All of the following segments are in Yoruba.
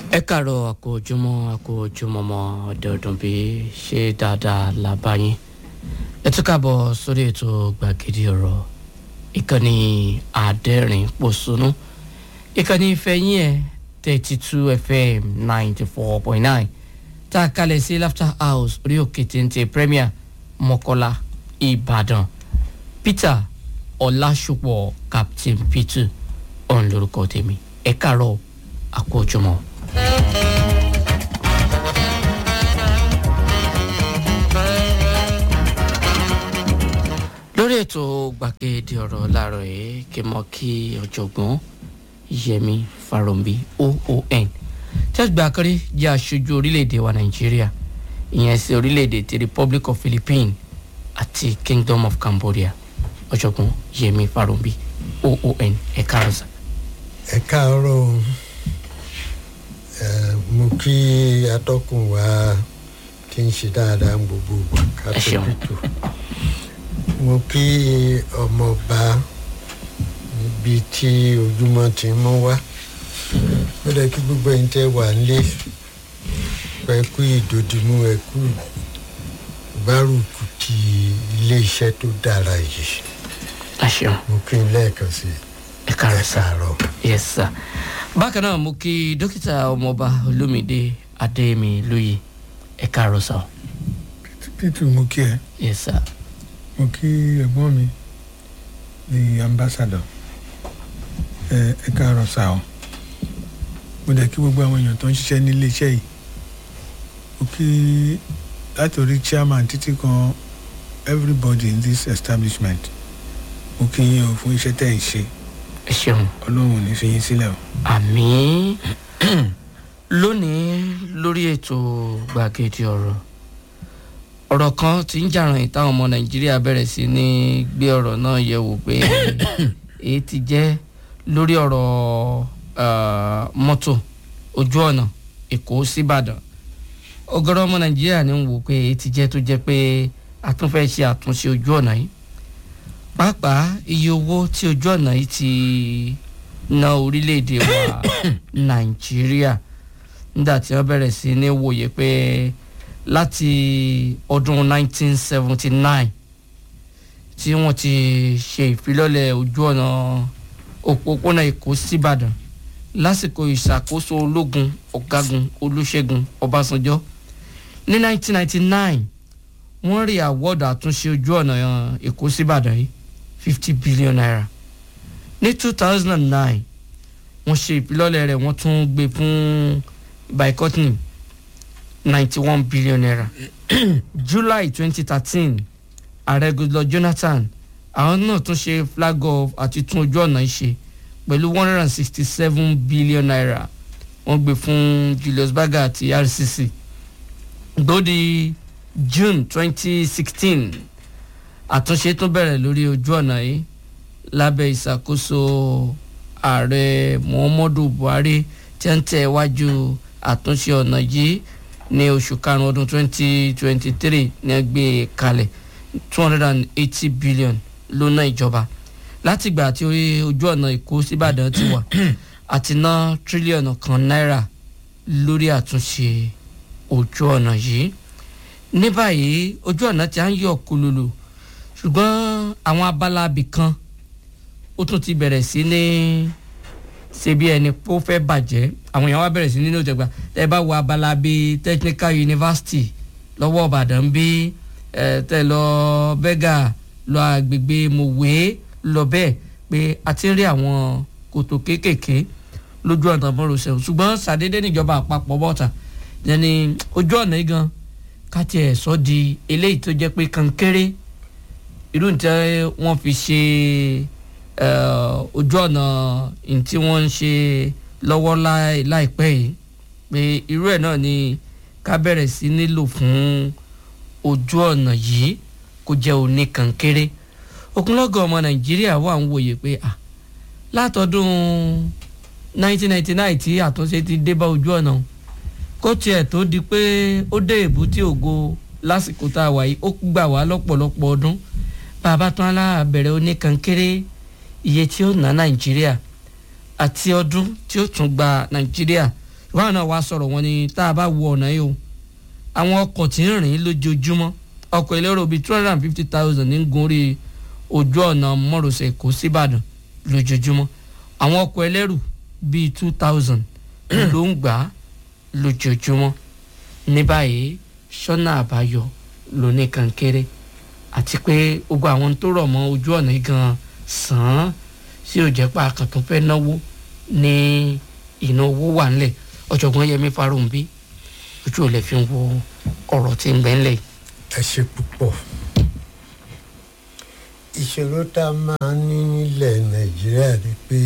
ẹ kàárọ̀ àkó ojúmọ́ àkó ojúmọ́ mọ́ ọ̀dọ̀ọ̀dún bí ṣe dáadáa la bá yín ẹ tún káàbọ̀ sórí ètò gbàgede ọ̀rọ̀ ìkànnì àdẹ́rìn pòṣónú ìkànnì ìfẹ́yìn ẹ̀ thirty two fm ninety four point nine tá a kalẹ̀ sí laughter house orí òkè téńté premier mọ́kọ́lá ìbàdàn peter ọ̀làṣùpọ̀ captain peter ọ̀n lórúkọ tèmi ẹ kàárọ̀ àkó ojúmọ́. lórí ètò gbàgede ọ̀rọ̀ láàárọ̀ yìí kí n mọ̀ kí ọ̀jọ̀gbọ́n yẹmi farombi oon tí àgbà akéré jẹ́ aṣojú orílẹ̀-èdè wa nàìjíríà ìyẹn sí orílẹ̀-èdè ti republic of philippines àti kingdom of cambodia ọ̀jọ̀gbọ́n yẹmi farombi oon ẹ̀ka ọ̀sà. ẹ káàárọ̀ o. ẹ mo kí atọ́kùn wa tí ń ṣe dáadáa ń gbogbo ìgbà ká Ẹ tó ṣeun. dìtò mo kí ọmọọba níbi tí ojúmọ́ ti ń mọ́ wá ó dẹ kí gbogbo ẹ̀yin tẹ́ wà nílé ẹ kú ìdòdìmú ẹ kú gbárùkù ti iléeṣẹ́ tó dára yìí ẹ ṣeun mo kí n lẹ́ẹ̀kan sí ẹ káàárọ̀ sá. káàárọ̀. yes sir bákan náà mo kí dókítà ọmọọba olómìdé adémi lóye ẹ káàárọ̀ sá. títù mo kí ẹ yes sir mo kí ẹ̀gbọ́n mi the ambassador ẹ ẹ káàárọ̀ sá o mo dẹ̀ kí gbogbo àwọn èèyàn tó ń ṣiṣẹ́ ní iléeṣẹ́ yìí mo kí látòrí chairman títí kan everybody in this establishment mo kí yín o fún iṣẹ́ tẹ̀ ń ṣe ẹ ṣeun. ọlọ́run ò ní fi yín sílẹ̀ o. àmì lónìí lórí ètò gbàgede ọ̀rọ̀ ọ̀rọ̀ kan tí ń jàràn ìtàwọn ọmọ nàìjíríà bẹ̀rẹ̀ sí ní gbé ọ̀rọ̀ náà yẹ̀ wò pé èyí ti jẹ́ lórí ọ̀rọ̀ ah, mọ́tò ojú ọ̀nà èkó síbàdàn ọ̀gọ̀rọ̀ ọmọ nàìjíríà ní ń wò pé èyí ti jẹ́ tó jẹ́ pé a tún fẹ́ ṣe àtúnṣe ojú ọ̀nà yìí pàápàá iye owó tí ojú ọ̀nà yìí ti ná orílẹ̀-èdè wa nàìjíríà nígbà tí wọ́n bẹ̀rẹ̀ sí ní wòye pé láti ọdún 1979 tí wọ́n ti ṣe ìfilọ́lẹ̀ ojú ọ̀nà òpópónà èkó síbàdàn lásìkò ìṣàkóso ológun ọ̀gágun olúṣẹ́gun ọbásanjọ́ ní 1999 wọ́n rí àwọ́dù àtúnṣe ojú ọ̀nà èkó síbàdàn yìí 50 billion naira ní 2009 wọ́n ṣe ìfilọ́lẹ̀ rẹ̀ wọ́n tún gbé fún boycotting 91 billion naira july 2013 ààrẹ goodluck jonathan àwọn náà tún ṣe flag off àti tún ojú ọ̀nà yìí ṣe pẹ̀lú 167 billion naira wọ́n gbé fún julius berger àti rcc gbòdì june 2016 àtúnṣe tún bẹ̀rẹ̀ lórí ojú ọ̀nà yìí lábẹ́ ìṣàkóso ààrẹ muhammadu buhari tí ń tẹ̀ wájú àtúnṣe ọ̀nà yìí ní oṣù karùn-ún ọdún 2023 ní ẹgbẹ́ kalẹ̀ 280 billion ló ná ìjọba látìgbà tí orí ojú ọ̀nà èkó síbàdàn ti wà àti ná tírílíọ̀nù kan náírà lórí àtúnṣe ojú ọ̀nà yìí ní báyìí ojú ọ̀nà tí a ń yọ̀ kululu ṣùgbọ́n àwọn abala abì kan ó tún ti bẹ̀rẹ̀ sí ní ṣe bí ẹni pé ó fẹ́ bàjẹ́ àwọn èèyàn wá bẹ̀rẹ̀ sí nínú ìjọba tẹ́ ẹ bá wo abala bíi technical university lọ́wọ́ ìbàdàn bí ẹ tẹ́ lọ bẹ́gà lọ àgbègbè mòwe lọ bẹ́ẹ̀ pé a ti ń rí àwọn kòtò kéékèèké lójú ọ̀nà mọ́rọ̀ṣẹ́ ṣùgbọ́n ṣàdédé níjọba àpapọ̀ bọ́ta yẹni ojú ọ̀nà yìí gan ká tiẹ̀ sọ di eléyìí tó jẹ́ pé kankéré irú nǹkan wọ́n fi ṣe eh, ojú ọ̀nà ní tí wọ́n ń ṣe lọ́wọ́ láì- láìpẹ́ yìí pé irú ẹ̀ náà ni ká bẹ̀rẹ̀ sí nílò fún ojú ọ̀nà yìí kó jẹ́ òní kankéré okunlọ́gọ̀ ọmọ nàìjíríà wà ń wòye pé à látọdún 1999 tí àtúnṣe ti dé bá ojú ọ̀nà o, kó tiẹ̀ tó di pé ó dé èbúté ògo lásìkò tá a wà yìí ó gbà wá lọ́pọ̀lọpọ̀ ọdún bàbá tán aláàbẹ̀rẹ̀ oníkankéré iye tí ó ná nàìjíríà àti ọdún tí ó tún gba nàìjíríà ìwádìí náà wá sọ̀rọ̀ wọn ni tá a bá wo ọ̀nà yìí o àwọn ọkọ̀ tí ń rìn lójoojúmọ́ ọkọ̀ elérò bíi two hundred and fifty thousand ní gun orí ojú ọ̀nà mọ́rọ̀sẹ̀ Èkó síbàdàn lójoojúmọ́ àwọn ọkọ̀ ẹlẹ́rù bíi two thousand ló ń gbà á lójoojúmọ́ ní báyìí sọ́nà àbáyọ lóní kankéré àti pé gbogbo àwọn tó rọ̀ mọ́ ojú ọ̀nà yìí gan sàn án sí òjẹ́pá àkàtún fẹ́ náwó ní ìná owó wà ńlẹ̀ ọ̀jọ̀gbọ́n Yẹmí Farounbi ojú ò lè fi wo ọ̀rọ̀ tí ń bẹ ńlẹ̀ yìí. ẹ ṣe púpọ̀ ìṣòro tá a máa ń ní nílẹ̀ nàìjíríà ni pé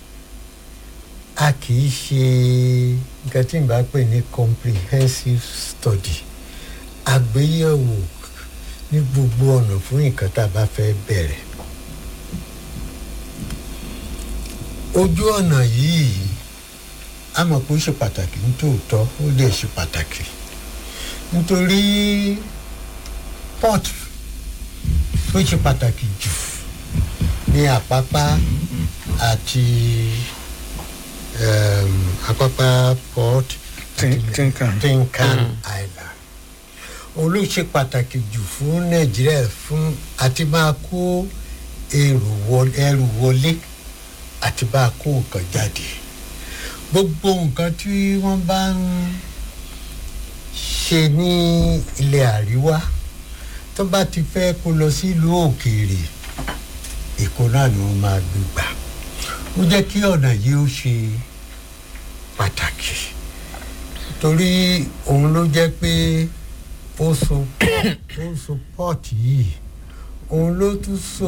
a kì í ṣe nǹkan tí n bá pè ní comprehensive study àgbéyẹ̀wò ní gbogbo ọ̀nà fún nǹkan tá a bá fẹ́ bẹ̀rẹ̀ ojú ọ̀nà yìí a mọ̀ pé ó ṣe pàtàkì nítòótọ́ ó lè ṣe pàtàkì nítorí port tó ṣe pàtàkì jù ní àpápá àti um, àpápá port Tin- Tinkan. Tinkan Island òun ló ṣe pàtàkì jù fún Nàìjíríà fún àti máa kó èrò wọlé ẹrù wọlé àti bá a kó nǹkan jáde gbogbo nǹkan tí wọ́n bá ń ṣe ní ilẹ̀ àríwá tó bá ti fẹ́ kó lọ sílùú òkèèrè èkó náà ni wọ́n máa gbé gbà ó jẹ́ kí ọ̀nà yìí ó ṣe pàtàkì torí òun ló jẹ́ pé ó so ó so pọ́ọ̀tì yìí òun ló tún so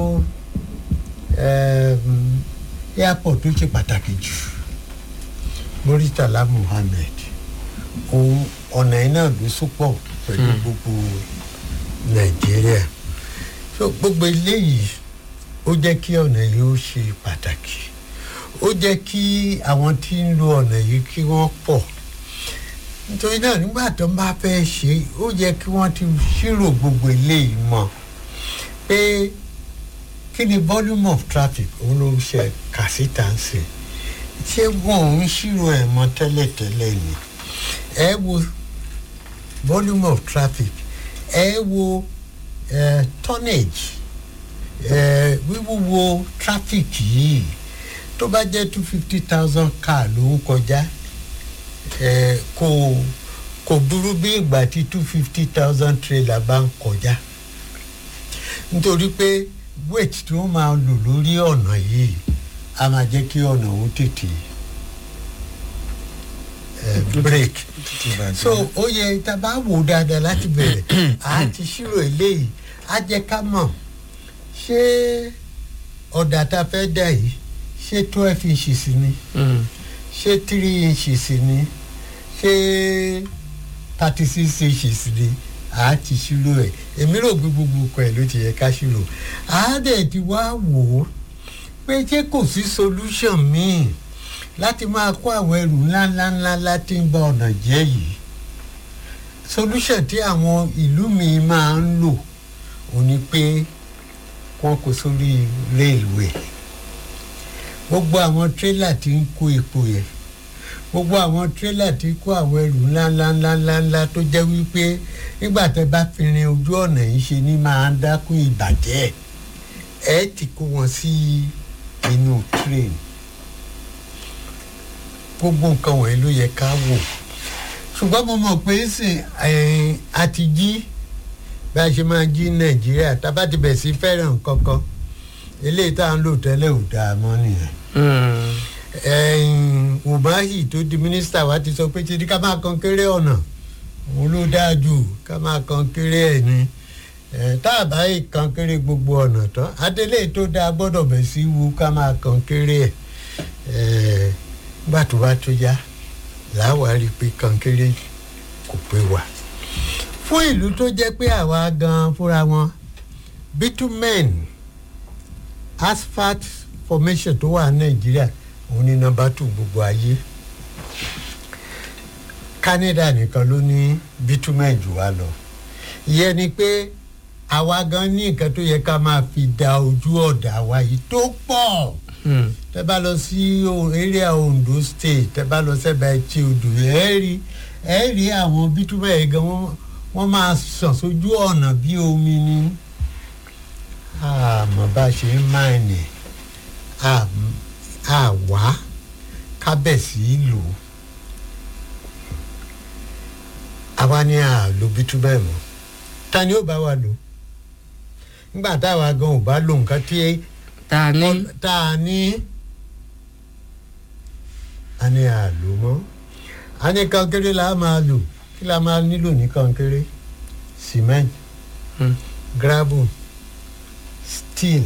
um, airport tó ṣe pàtàkì jù Muritala Muhammed òun ọ̀nà yìí náà ló sopọ̀ pẹ̀lú gbogbo Nàìjíríà so gbogbo eléyìí ó jẹ́ kí ọ̀nà yìí ó ṣe pàtàkì ó jẹ́ kí àwọn tí ń lo ọ̀nà yìí kí wọ́n pọ̀ nítorí náà nígbà tó ń bá fẹ́ ṣe ó yẹ kí wọ́n ti ṣírò gbogbo eléyìí mọ̀ pé kí ni volume of traffic òun ló ṣe kà síta ń sè ṣé wọn ò ń ṣírò ẹ̀ mọ́ tẹ́lẹ̀tẹ́lẹ̀ ni ẹ wo volume of traffic ẹ wo uh, tonnage uh, wíwúwo traffic yìí tó bá jẹ́ two fifty thousand car ló ń kọjá eh, kò kò burú bí ìgbà tí two fifty thousand trailer bá ń kọjá nítorí pé weight tí wọ́n máa lò lórí ọ̀nà yìí a máa jẹ́ kí ọ̀nà òun tètè eh, break so ó yẹ tá a bá wò dáadáa láti bẹ̀rẹ̀ a ti ṣírò eléyìí á jẹ́ ká mọ̀ ṣé ọ̀dà tá a fẹ́ dà yìí ṣé twelve inches ni ṣé three inches ni ṣé thirty six inches ni a ti ṣírò ẹ̀ èmi rò pé gbogbo nǹkan ẹ̀ ló ti yẹ ká ṣírò a dẹ̀ ti wá wò ó pé ṣé kò sí solution míì láti máa kó àwọn ẹrù ńláńláńlá láti ń ba ọ̀nà jẹ́ yìí solution tí àwọn ìlú mi máa ń lò ò ní pé wọ́n kó sórí railway gbogbo àwọn tírélà tí ń kó epo yẹn gbogbo àwọn tírélà tí ń kó àwọn ẹrù ńláńláńláńlá tó jẹ́ wípé nígbà tẹ́ bá fi rin ojú ọ̀nà yìí ṣe ni máa ń dákún ìbàjẹ́ ẹ ti kó wọn sí inú train gbogbo nǹkan wọ̀nyí ló yẹ ká wò ṣùgbọ́n mo mọ̀ pé sìn a ti jí bí a ṣe máa jí nàìjíríà tá a bá ti bẹ̀ sí fẹ́ràn kankan eléyìí tá à ń lò tẹ́lẹ̀ ò dáa mọ́ nìyẹn umahi tó di mínísítà wa ti sọ pé ṣe ni ká máa kan kéré ọ̀nà òun ló dáa jù ká máa kan kéré ẹ̀ ni tá a bá yìí kan kéré gbogbo ọ̀nà tán adélé tó dáa gbọ́dọ̀ bẹ̀ sí wu ká máa kan kéré ẹ̀ nígbà tó bá tó yá làwa rí i pé kan kéré kò pé wa fún ìlú tó jẹ́ pé àwa gan fúnra wọn bitumen asphalt formation tó wà ní nàìjíríà òun ní nọ́mbà tù gbogbo ayé canada nìkan ló ní bitumen jù wá lọ ìyẹn ni pé àwa gan ní nǹkan tó yẹ ká máa fi da ojú ọ̀dà wa yìí tó pọ̀ Hmm. tẹ bá lọ sí o- area Ondo state tẹ bá lọ sẹ́bà etí odò ẹ rí ẹ rí àwọn bítúbà yẹn gan wọ́n wọ́n máa sàn sójú ọ̀nà bí omi ni àmọ́ bá a ṣe ń máìnì àwa kábẹ̀sí lò ó àwa ni àlò bítúbà ẹ̀ mọ́ ta ni ó bá wa lò nígbà táwa gan ò bá lò nǹkan tí tá a ní tá a ní a ní àlò mọ́ a ní kankéré la máa lò kí la máa nílò ní kankéré cement Hmm. gravel steel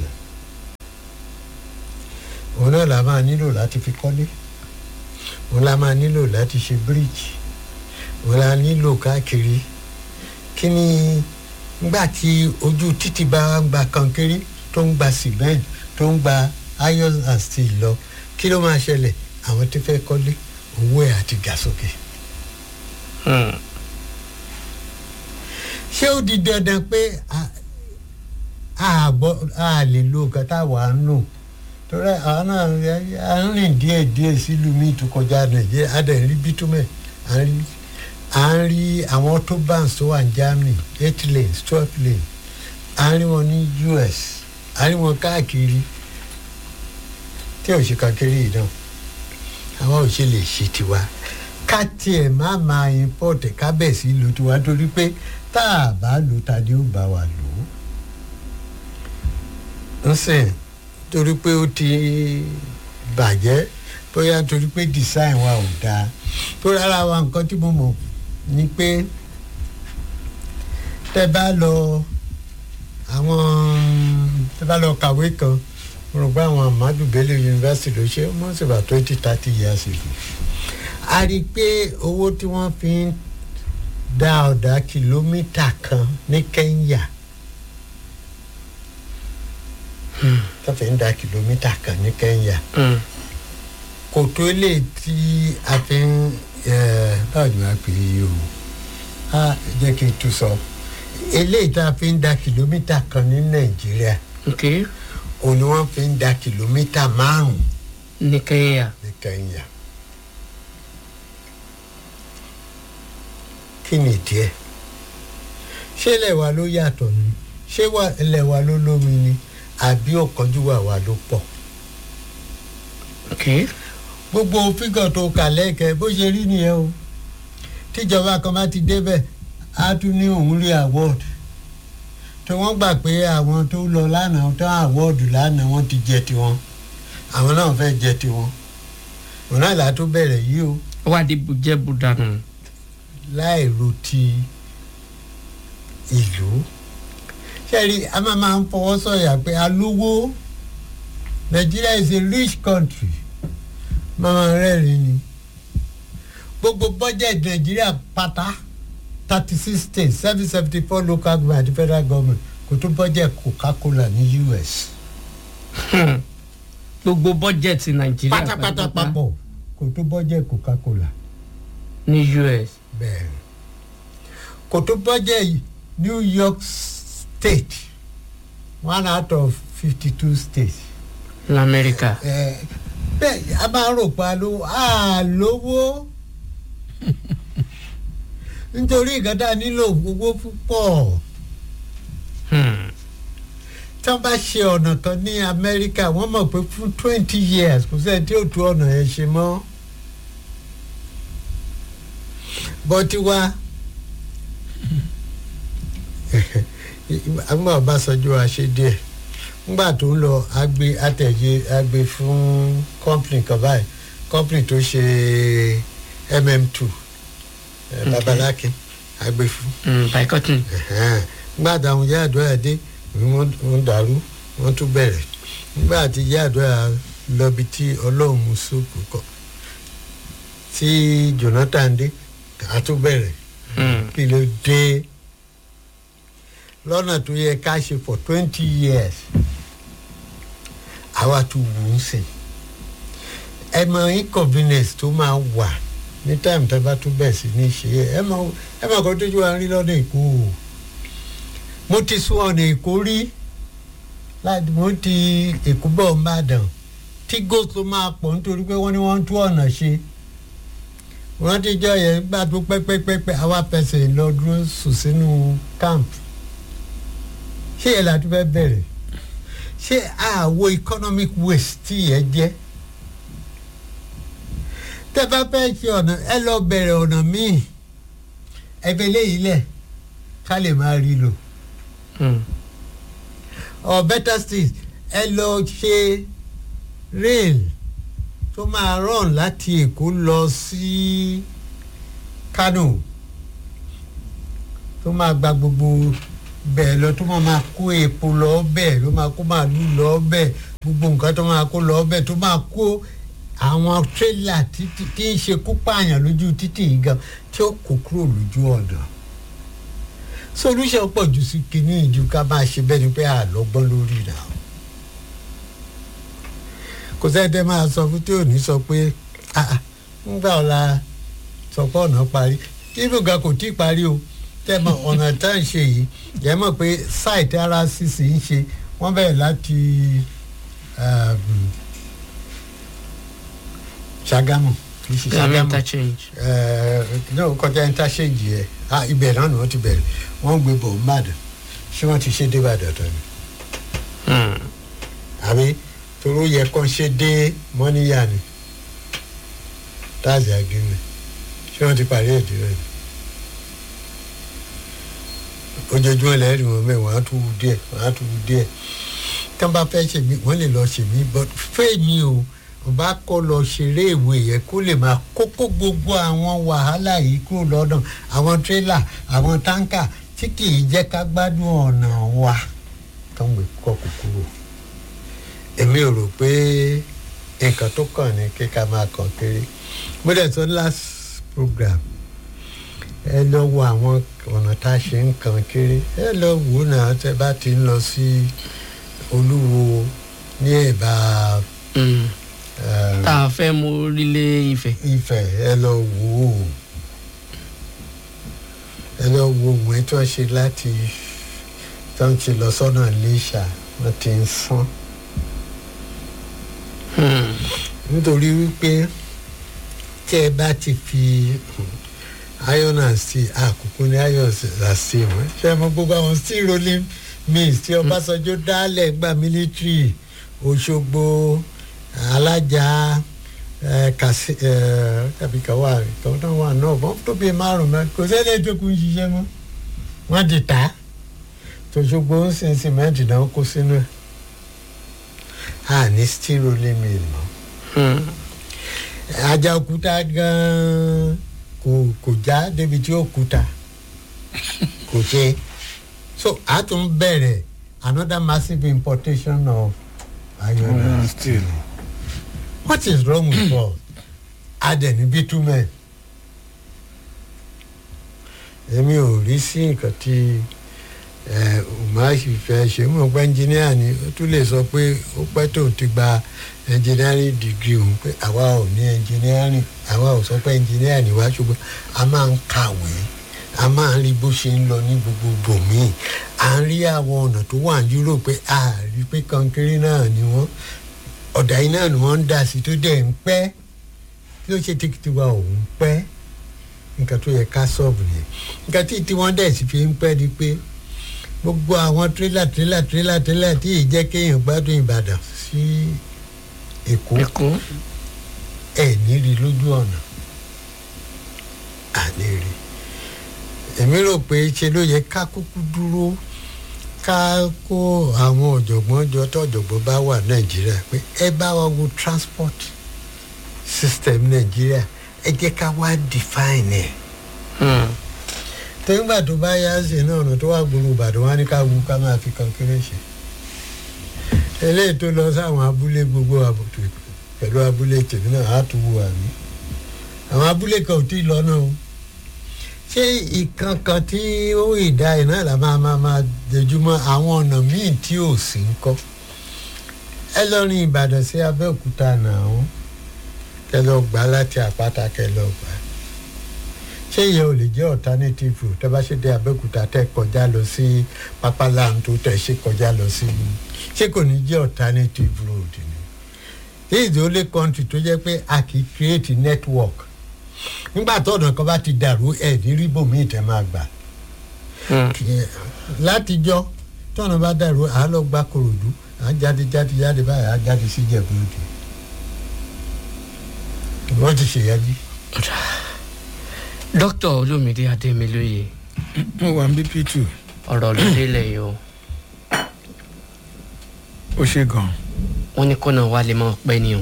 òun náà la máa nílò láti fi kọ́lé òun la máa nílò láti ṣe bíríìjì òun la nílò káàkiri kí ni ngbà tí ojú títì bá ń gba kankéré tó ń gba cement tó ń gba iron and steel lọ kí ló máa ṣẹlẹ̀ àwọn tó fẹ́ kọ́lé owó ẹ̀ àti ga sókè. Hmm. ṣé ó di dandan pé a- a gbọ́- a lè lo nǹkan táwa ń lò torí àwọn náà à ń rìn díẹ̀ díẹ̀ sílùú míì tó kọjá nàìjíríà a dẹ̀ ń rí bítúmẹ̀ à ń rí à ń rí àwọn autobahns tó wà ní germany eight lanes twelve lanes à ń rí wọn ní us à ń rí wọn káàkiri tí ò ṣe kankéré yìí náà àwa ò ṣe lè ṣe tiwa ká tiẹ̀ má máa import kábẹ̀sí lò tiwa torí pé tá a bá lò ta ni ó bá wa lò ó. ń sìn torí pé ó ti bàjẹ́ bóyá torí pé design wa ò dáa tó rárá wa nǹkan tí mo mọ̀ ni pé tẹ bá lọ àwọn tẹ bá lọ kàwé kan mo rò pé àwọn Ahmadu Bello University ló ṣe mọ́ sí about twenty thirty years ago a rí i pé owó tí wọ́n fi ń dá ọ̀dà kìlómítà kan ní Kenya tó fi ń dá kìlómítà kan ní Kenya Hmm. kò tó lè tí a fi ń ẹ, báwo ni wàá pè é o a jẹ́ kí n tún sọ eléyìí tá a fi ń dá kìlómítà kan ní Nàìjíríà ok òun ni wọ́n fi ń dá kìlómítà márùn-ún ní Kenya ní Kenya kí ni díẹ̀ ṣé ilẹ̀ wa ló yàtọ̀ ni ṣé wa- ilẹ̀ wa ló lómi ni àbí ọ̀kánjúwà wa ló pọ̀ ok gbogbo fígọ̀ tó kà lẹ́kẹ̀ẹ́ bó ṣe rí nìyẹn o tíjọba kan bá ti débẹ̀ á tún ní òun rí award tí wọ́n gbà pé àwọn tó lọ lánàá tó award lánàá wọ́n ti jẹ tiwọn àwọn náà fẹ́ jẹ tiwọn òun náà là tó bẹ̀rẹ̀ yìí o ó wá di bùjẹ́ bùdànù láì ro ti ìlú ṣẹ́ẹ̀rí a máa máa ń fọwọ́ sọ̀yà pé a lówó Nigeria is a rich country máa rẹ́rìn ni gbogbo budget Nigeria pátá thirty six states seven seventy four local government àti federal government kò tó budget Coca-Cola ní US Hmm. gbogbo bọ́jẹ̀tì Nàìjíríà pátápátá papọ̀ kò tó budget Coca-Cola ní US bẹ́ẹ̀ kò tó budget New York state one out of fifty two states lamẹ́ríkà ẹ bẹ́ẹ̀ a máa ń rò pa lówó a lówó nítorí nǹkan tá a nílò owó púpọ̀ Hmm. tí wọ́n bá ṣe ọ̀nà kan ní Amẹ́ríkà wọ́n mọ̀ pé fún twenty years kò sẹ́ni tí ò tú ọ̀nà yẹn ṣe mọ́ bọ́tí wá àgbà Ọbásanjọ́ wa ṣe díẹ̀ ngbà tó ń lọ agbe àtẹ̀yẹ agbe fún company kan báyìí company tó ṣe mm2 Okay. babalákin agbe fún Hmm. boycotting ẹ̀hẹ́n. nígbà táwọn ìyá àdúrà dé wọ́n wọ́n dàrú wọ́n tún bẹ̀rẹ̀ nígbà tí ìyá àdúrà lọ́bi tí ọlọ́run mú sóòpù kọ tí Jonathan dé a tún bẹ̀rẹ̀ Hmm. kí ló dé lọ́nà tó yẹ ká ṣe for twenty years àwa tún wù ú sìn ẹ mọ inconvenience tó máa wà ní time tó bá tún bẹ̀ sí ní ṣe é ẹ mọ ẹ mọ kó tójú wa rí lọ́nà èkó o mo ti sún ọ̀nà èkó rí láti mo ti èkó bọ̀ ń bàdàn tí gòsò máa pọ̀ nítorí pé wọ́n ní wọ́n ń tú ọ̀nà ṣe wọ́n ti jọ yẹn gbà tó pẹ́pẹ́pẹ́pẹ́ àwa fẹsẹ̀ lọ dúró sùn sínú camp ṣé yẹn láti fẹ́ bẹ̀rẹ̀ ṣé àwo economic waste tí yẹn jẹ́ tẹ́ bá fẹ́ ṣe ọ̀nà ẹ lọ bẹ̀rẹ̀ ọ̀nà míì ẹ fẹ́ léyìí lẹ̀ ká lè máa rí lò Hmm. or better still ẹ lọ ṣe rail tó máa run láti èkó lọ sí kano tó máa gba gbogbo bẹ́ẹ̀ lọ tó máa máa kó epo lọ bẹ́ẹ̀ ló máa kó màálù lọ bẹ́ẹ̀ gbogbo nǹkan tó máa kó lọ bẹ́ẹ̀ tó máa kó àwọn tírélà títí tí ń ṣekú pààyàn lójú títì yìí gan tí ó kó kúrò lójú ọ̀nà solution pọ̀ jù sí kinní ìjú ká máa ṣe bẹ́ẹ̀ ni pé àlọ́gbọ́n lórí rà o kò sẹ́dẹ̀ máa sọ fún tí ò ní sọ pé "Ah, ah, ńgbà ọ̀la sọ pé ọ̀nà parí ibùgà kò tí ì parí o tẹ́ mọ̀ ọ̀nà tá à ń ṣe yìí yẹ mọ̀ pé site ara sísè ń ṣe wọ́n bẹ̀rẹ̀ láti um, Ṣàgámù kì í ṣe Gàmí Ṣàgámù interchange. náà kọjá interchange yẹ ah ibẹ̀ náà ni wọ́n ti bẹ̀rẹ̀ wọ́n gbé bọ̀ mbàdàn ṣé wọ́n ti ṣe dé Ìbàdàn tán ni Hmm. àbí toró yẹ kán ṣe dé mọ́níyà ni táàzì àgínní ṣé wọ́n ti parí ẹ̀ dúró ni ojoojúmọ́ lẹ́rìí wọn mẹ́ wọ́n á tún wú díẹ̀ wọ́n á tún wú díẹ̀ tí wọ́n bá fẹ́ ṣe mí wọ́n lè lọ ṣe mí but fẹ́ mi o mo bá kọ́ lọ ṣeré ìwé yẹn kó lè máa kókó gbogbo àwọn wàhálà yìí kúrò lọ́dọ̀ àwọn tírélà àwọn táǹkà tí kì í jẹ́ ká gbádùn ọ̀nà wa tó ń gbé kọ́kù kúrò èmi ò rò pé nǹkan tó kàn ní kí ká máa kàn kiri mo dẹ̀ sọ last program ẹ lọ wo àwọn ọ̀nà tá a ṣe ń kàn kiri ẹ lọ wò ó náà tẹ bá ti ń lọ sí olúwo ní ẹ̀bá Hmm. eh, tá a fẹ́ mú orílẹ̀ Ifẹ̀. Ifẹ̀ ẹ lọ wò ó ẹ lọ wo òun ẹ tí wọ́n ṣe láti tí wọ́n ti lọ sọ́nà Iléṣà wọ́n ti ń sán Hmm. nítorí wípé tí ẹ bá ti fi iron and steel àkókò ní iron and steel mọ́ ṣe mọ gbogbo àwọn steel rolling mills tí Ọbásanjọ́ dálẹ̀ gba military Òṣogbo alájà ẹ kàṣí ẹ tàbí kàwá kàwá náà wà náà bọ́n tó bíi márùn mẹ́ kò sẹ́lẹ̀ tó kún ṣiṣẹ́ mọ́ wọ́n ti tà á tòṣogbo ń sin sìmẹ́ǹtì náà kó sínú ẹ̀ a ní steel rolling mill mọ́ Hmm. ajakuta gan kò kò já débi tí ó kuta kò ṣe so a tún bẹ̀rẹ̀ another massive importation of iron and steel what is wrong with us adẹni bitumen èmi ò rí sí nǹkan tí ẹ umahi fẹ́ ṣe mọ̀ pé ẹnjìníà ni ó tún lè sọ pé ó pẹ́ tó ti gba engineering degree òun pé àwa ò ní engineering àwa ò sọ pé engineer ni wá ṣùgbọ́n a máa ń kàwé a máa ń rí bó ṣe ń lọ ní gbogbo bòmíì à ń rí àwọn ọ̀nà tó wà ní Europe pé a rí pé kankéré náà ni wọ́n ọ̀dà yìí náà ni wọ́n ń dà sí tó dẹ̀ ń pẹ́ kí ló ṣe tìkìtì wa òun pẹ́ nǹkan tó yẹ ká sọ̀bù nìyẹn nǹkan tí tiwọn dẹ̀ sì fi ń pẹ́ ni pé gbogbo àwọn tírélà tírélà tírélà tírélà tí ì jẹ́ kéèyàn gbádùn Ìbàdàn sí Èkó Èkó. ẹ̀ ní rí lójú ọ̀nà àní rí èmi rò pé ṣe ló yẹ ká kúkú dúró ká kó àwọn ọ̀jọ̀gbọ́n jọ tó ọ̀jọ̀gbọ́n bá wà Nàìjíríà pé ẹ bá wa wo transport system Nàìjíríà ẹ jẹ́ ká wá define ẹ̀ Hmm. tẹ́gbà tó bá yá ṣe náà ọ̀nà tó wà gbòòrò Ìbàdàn wá ní ká wu ká máa fi kankéré ṣe eléyìí tó lọ sáwọn abúlé gbogbo àbùtù pẹ̀lú abúlé tèmi náà á tún wù àmì àwọn abúlé kan ò tí ì lọ náà o ṣé ìkankan tí ó ìdá ẹ̀ náà là máa máa máa dojúmọ́ àwọn ọ̀nà míì tí ò sí ń kọ́ ẹ lọ rin Ìbàdàn sí Abẹ́òkúta náà kẹ lọ gbà láti àpáta kẹ lọ gbà ṣé ìyẹn ò lè jẹ́ alternative route tẹ́ bá ṣe dé Abẹ́òkúta tẹ́ kọjá lọ sí pápálàǹtó tẹ́ ṣe kọjá lọ sí ṣé kò ní jẹ́ alternative road ni this is the only country tó jẹ́ pé a kì í create network nígbà tó ọ̀nà kan bá ti dàrú ẹ̀ ní ríbò míì tẹ́ máa gbà Hmm. látijọ́ tọ́nà bá dàrú à á lọ gba korodu à á jáde jáde jáde báyìí à á jáde sí jẹ̀búrúdì wọ́n ti ṣèyájí. dókítà olómìnira adémilóye mo wà ní bp two ọ̀rọ̀ ló délẹ̀ yìí o ó ṣe gan wọ́n ní kọ́nà wa lè máa pẹ́ ni o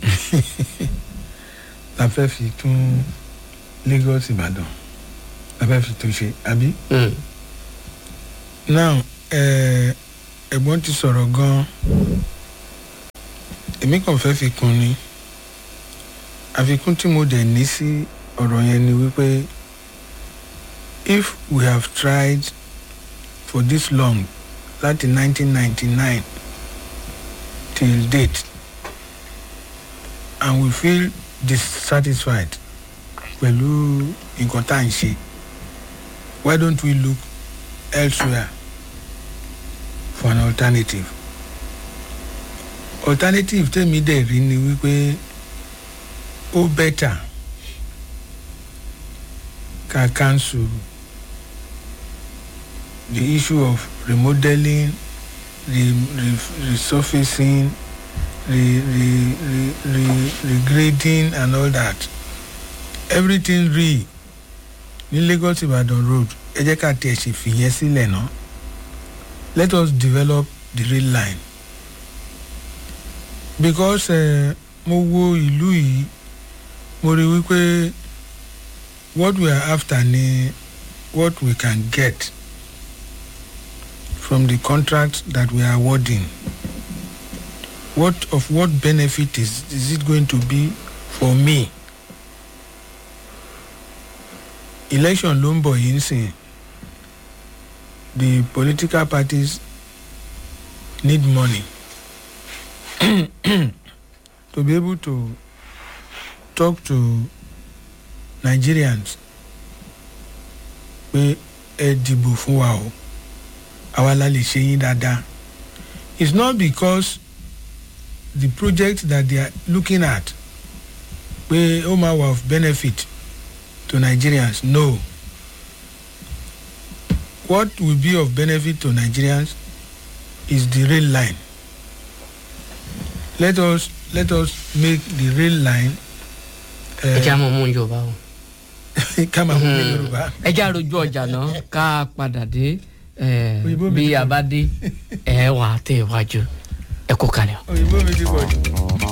la fẹ́ fi tún lagos ìbàdàn la fẹ́ fi tún ṣe àbí. Hmm. now ẹ ẹ̀gbọ́n ti sọ̀rọ̀ gan èmi kàn fẹ́ fi kún ni àfikún tí mo dẹ̀ ní sí ọ̀rọ̀ yẹn ni wípé if we have tried for this long láti 1999 till date and we feel dissatisfied pẹ̀lú nǹkan tá à ń ṣe why don't we look elsewhere for an alternative alternative tèmi dẹ̀ rí ni wípé ó bẹ́tà ká cancel the issue of remodeling re re resurfacing re re re re regrading and all that everything re ní lagos ibadan road ẹ jẹ́ ká tiẹ̀ ṣe fìyẹn sílẹ̀ náà let us develop the rail line because uh, mo wo ìlú yìí mo rí wípé what we are after ni what we can get from the contract that we are awarding what of what benefit is is it going to be for me election ló ń bọ̀ yìí ń sìn the political parties need money to be able to talk to nigerians pé ẹ dìbò fún wa o àwa la lè ṣe yín dáadáa it's not because the project that they are looking at pé ó máa wà of benefit to nigerians no what will be of benefit to nigerians is the rail line let us let us make the rail line ẹ jẹ́ àmọ́ mú yorùbá o ká máa mú ní yorùbá ẹ jẹ́ àròjù ọjà náà ká padà dé eh, Òyìnbó mi bí ti a bá dé ẹ wà á tẹ̀ wájú ẹ kó kalẹ̀ o. òyìnbó mi ti pọ̀ jù.